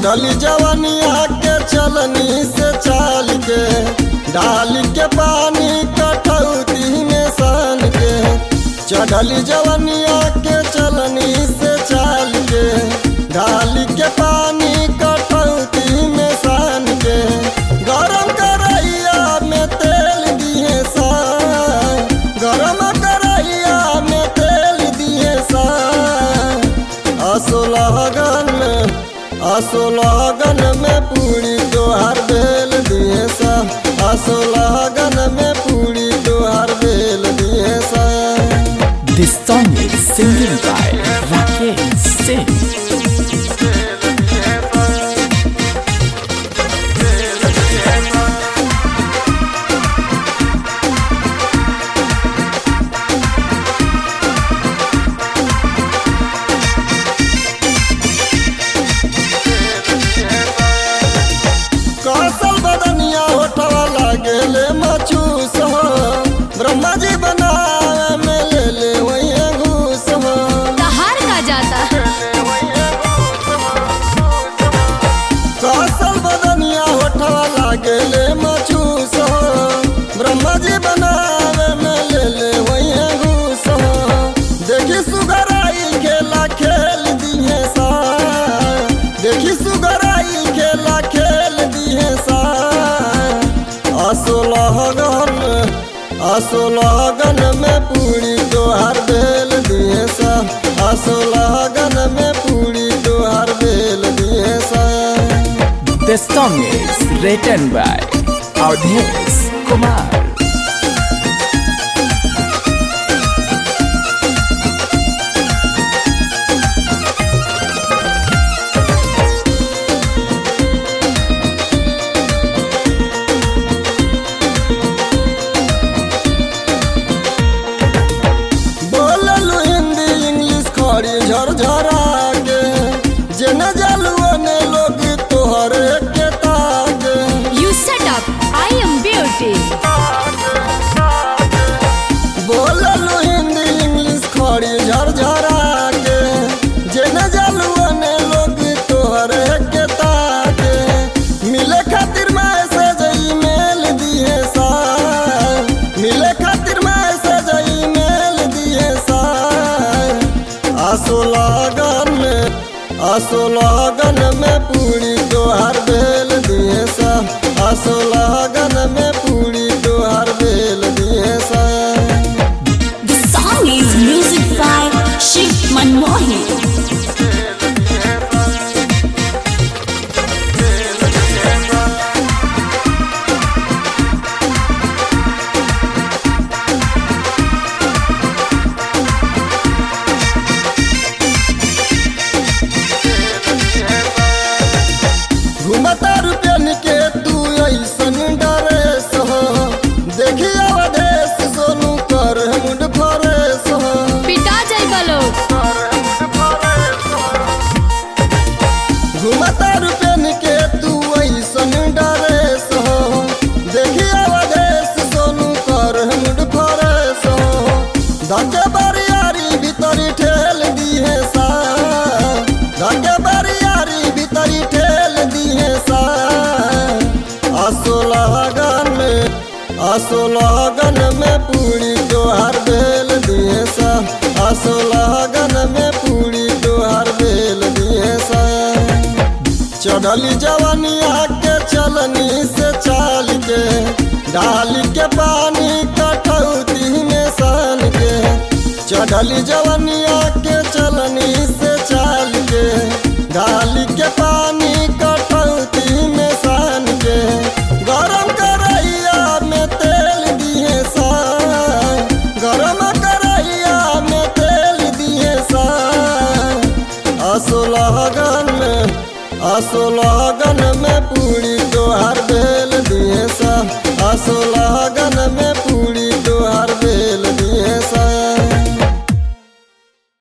चढ़ली जवनिया के चलनी से चाल के डाल के पानी कटौती में सान के चढ़ली जवनिया के चलनी से चाल के डाल के पानी कटौती में सान के गरम करैया में तेल दिए सा गरम करैया में तेल दिए सा असोलहगन असोलहगन में पूरी तोहार बेल दिए सा असोलहगन में पूरी तोहार बेल दिए सा This song is singing by Rakesh Singh. कौशल बदनिया होठवा लागेले मचूस हो ब्रह्मा जी बनावे में ले ले वही घूस हो कहार का जाता कौशल बदनिया होठवा लागेले मचूस हो ब्रह्मा जी बनावे में ले ले वही घूस हो देखी सुगराई खेला खेल दिए सा देखी सुगराई खेला खेल दिए सा असोलहगन असोलहगन में पूरी तोहार बेल दिए सा असोलहगन में पूरी तोहार बेल दिए सा This song is written by Audhesh Kumar. बोललू हिंदी इंग्लिश खड़ी झरझरा के जेने जलुओ ने लोग तोहर के ताके you set up I am beauty बोललू हिंदी इंग्लिश खड़ी झरझरा के जेने जलुओ ने लोग तोहर के ताके मिले खातिर मैसेज ईमेल दिए सा मिले खातिर मैसेज ईमेल दिए सा असोलागन में असोलागन में पूरी तोहार बेल दिए सा असोलागन में पूरी तोहार बेल दिए सा The song is music by Shiv Manmohan. घुमता रुपयन के तू ऐसन डरेस हो देखी अवधेश सोनू कर मुंड फरेस हो पिटा जाइबा लोग घुमता रुपयन के तू ऐसन डरेस हो देखी अवधेश सोनू कर मुंड फरेस हो धके बरियारी भीतरी ठेल दिए सा धके बरियारी भीतरी ठेल दिए सा असोलहगन में असोलहगन में पूरी तोहार बेल दिए सा असोलहगन में पूरी तोहार बेल दिए सा चढ़ली जवनिया के चलनी से चाल के डाल के पानी कटौती में सान के चढ़ली जवनिया के चलनी से चाल के डाल के पानी